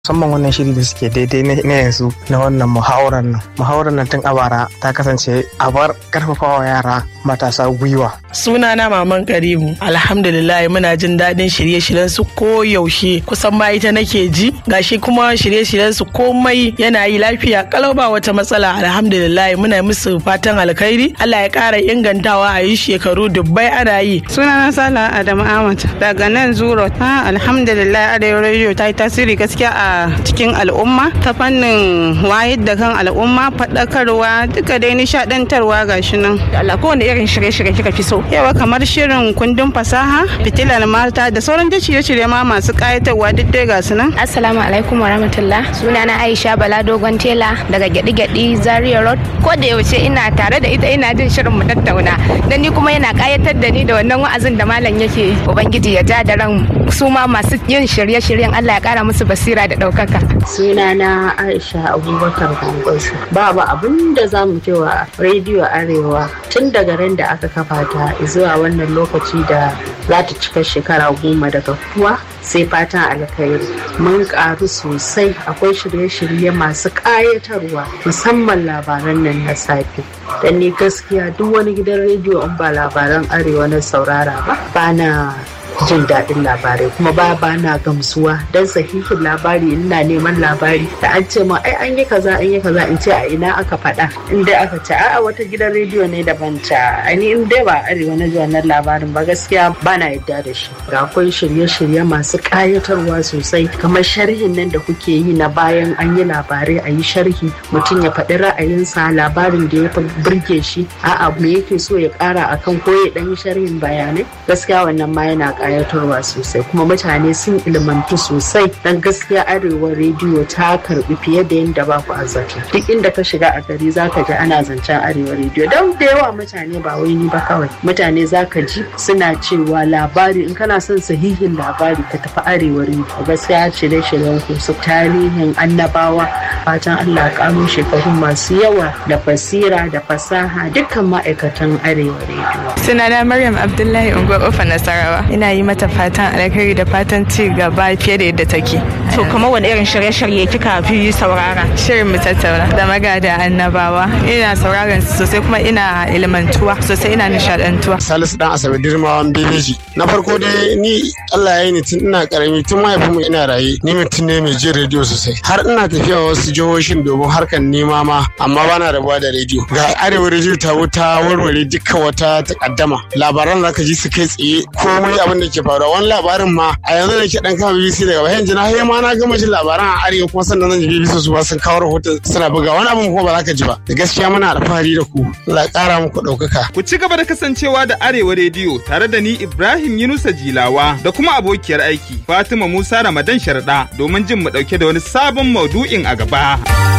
musamman wannan shiri da suke daidai na yanzu na wannan muhawarar nan muhawarar nan tun a bara ta kasance a bar karfafawa yara matasa gwiwa sunana maman karimu alhamdulillah muna jin daɗin shirye-shiryen su ko yaushe kusan ma ita nake ji gashi kuma shirye-shiryen su komai yana yi lafiya kalau ba wata matsala alhamdulillah muna musu fatan alkhairi Allah ya ƙara ingantawa a yi shekaru dubbai ana yi sunana sala adamu ahmad daga nan zuro ha alhamdulillah arewa radio ta yi tasiri gaskiya a cikin al'umma ta fannin wayar da kan al'umma faɗakarwa duka dai nishaɗantarwa gashi nan Allah kowane irin shirye-shirye kika fi so yawa kamar shirin kundin fasaha fitilar mata da sauran da shirye-shirye ma masu ƙayatarwa duk dai gasu nan assalamu alaikum wa rahmatullah sunana aisha bala dogon tela daga gyaɗi-gyaɗi zaria road ko da yaushe ina tare da ita ina jin shirin mu tattauna dan ni kuma yana ƙayatar da ni da wannan wa'azin da malam yake ubangiji ya ja da ran su ma masu yin shirye-shiryen Allah ya ƙara musu basira da ɗaukaka sunana aisha abubakar gwangwasu babu abin da za mu cewa rediyo arewa tun daga ran da aka kafa ta zuwa wannan lokaci da za ta cika shekara goma daga kuwa sai fatan alkhairi mun karu sosai akwai shirye-shirye masu ƙayatarwa musamman labaran nan na safe dan ni gaskiya duk wani gidan rediyo in ba labaran arewa na saurara ba ba na jin daɗin labarai kuma ba ba na gamsuwa don sahihin labari ina neman labari da an ce ma ai an yi kaza an yi kaza in ce a ina aka faɗa in dai aka ce a'a wata gidan rediyo ne daban ta ani in dai ba arewa na wannan labarin ba gaskiya ba na yadda da shi ga akwai shirye-shirye masu ƙayatarwa sosai kamar sharhin nan da kuke yi na bayan an yi labarai a yi sharhi mutum ya faɗi ra'ayinsa labarin da ya fi burge shi a'a me yake so ya ƙara akan ko ya ɗan yi sharhin bayanai gaskiya wannan ma yana kayatarwa sosai kuma mutane sun ilmantu sosai dan gaskiya arewa rediyo ta karbi fiye da yadda ba ku azzata duk inda ka shiga a gari zaka ji ana zancen arewa rediyo don da yawa mutane ba wai ni ba kawai mutane zaka ji suna cewa labari in kana son sahihin labari ka tafi arewa rediyo gaskiya shirye shiryen ku su tarihin annabawa fatan Allah karo shekaru masu yawa da basira da fasaha dukkan ma'aikatan arewa rediyo sunana maryam abdullahi unguwar ofa nasarawa ina yi mata fatan alkhairi da fatan ci gaba fiye da yadda take. To kamar wani irin shirye-shirye kika fi saurara? Shirin mu tattauna da magada annabawa. Ina sauraron su sosai kuma ina ilmantuwa sosai ina nishadantuwa. Salisu dan Asabe Dirmawan Bebeji. Na farko dai ni Allah ya yi ni tun ina karami tun mahaifinmu ina raye ni mutum ne mai jin rediyo sosai. Har ina tafiya wasu jihohin domin harkar nema ma amma bana rabuwa da rediyo. Ga arewa rediyo ta wuta warware dukkan wata takaddama. Labaran zaka ji su kai tsaye komai abin da ke faruwa wani labarin ma a yanzu da ke dan kama BBC daga bayan jina har ma na gama jin labaran a arewa kuma sannan zan ji BBC su ba sun kawo rahoton suna buga wani abin kuma ba za ka ji ba da gaskiya muna alfahari da ku Allah kara muku ɗaukaka. Ku ci gaba da kasancewa da Arewa rediyo tare da ni Ibrahim Yunusa Jilawa da kuma abokiyar aiki Fatima Musa Ramadan Sharda domin jin mu ɗauke da wani sabon maudu'in a gaba.